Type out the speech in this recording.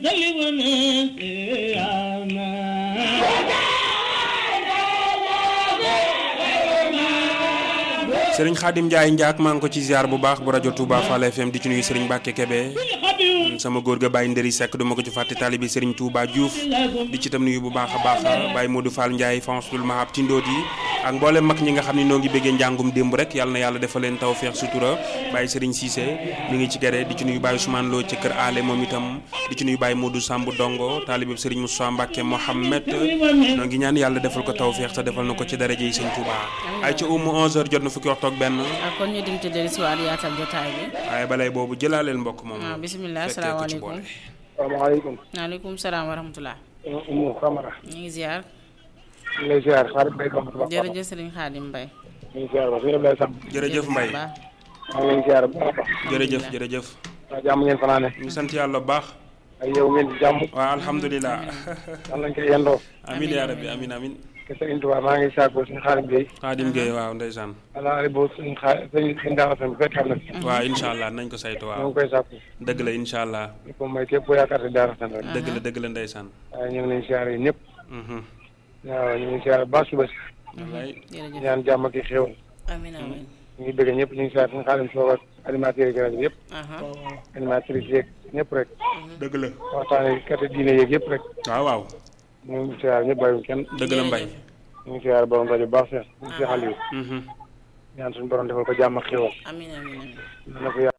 sëriñ Xaadim Njaay njaak maa ngi ko ci ziar bu baax bu rajo Touba Fall FM di ci nuyu sëriñ Mbàkke Kebe sama góor ga Baye Ndëri Seck du ma ko ci fàtte taalibi sëriñ Touba Diouf di ci tam nuyu bu baax a baax Baye Modou Fall Ndiaye Fansul Mahab ci ndóot yi ak mboolem mag ñi nga xam ne noo ngi bëggee njàngum démb rek yàlla na yàlla defal leen tawfeex sutura Baye Sëriñ Cissé mi ngi ci gere di ci nuyu Baye Ousmane Lo ci kër Ale moom itam di ci nuyu Baye Modou Samb Dongo taalibi sëriñ Moussa Mbàkke Mohamed noo ngi ñaan yàlla defal ko tawfeex te defal na ko ci daraje yi sëñ Touba ay ca umu 11h jot na fukki waxtu ak benn kon ñu dem ci dellu si waat yaatal jotaay bi waaye balay boobu jëlaaleel mbokk moom waaw bisimilah fekkee ko ci asalaamaaleykum boole. salaamaaleykum. waaleykum salaam wa rahmatulah Umu Camara. ñu ngi ziar ñu ngi lay ziar xaaral béy ko. jërëjëf sëriñ Xaadim Mbay ñu ngi ziar ba suñu Ablaye Samb. jërëjëf Mbaye baax maa ngi leen ziar bu baax a baax. jërëjëf jërëjëf waa jàmm ngeen fanaane. ñu sant yàlla bu baax ay yow ngeen ci jàmm. waaw alhamdulilah yàlla nañ koy yendoo. amin yaa rabbi amin amin te Sëriñ Tuubaa maa ngi saako suñu xaaral béy. Xaadim Gueye waaw ndeysaan ala ali boobu suñu xaar suñu suñu daaw sam fekk am na fi. waaw incha allah nañ ko saytu ñoo waaw ngi koy sàkku. dëgg la incha allah di ko may képp ku yaakaar si daara san rek. dëgg la dëgg la ndeysaan waaye ñu ngi leen ziar yi ñëpp. Mhm. waaw ñu ngi ziar bu baax suba si. wallaay jërëjëf ñaan jàmm ak i xéwal. amin amin ñu ngi bëgg ñëpp ñu ngi ziar suñu xaalim soog ak animateurs yi rajo bi yëpp. aha animatrices yeeg ñëpp rek. dëgg la waxtaanee kati diine yeeg yëpp rek. waaw waaw ñu ngi ziar ñëpp bàyyiwul kenn. dëgg la Mbaye ñu ngi ziar borom rajo bu baax Cheikh. ñu ngi si xale yi. Mhm. ñaan suñu borom defal ko jàmm ak xéwal. amin amin amin na ko yàlla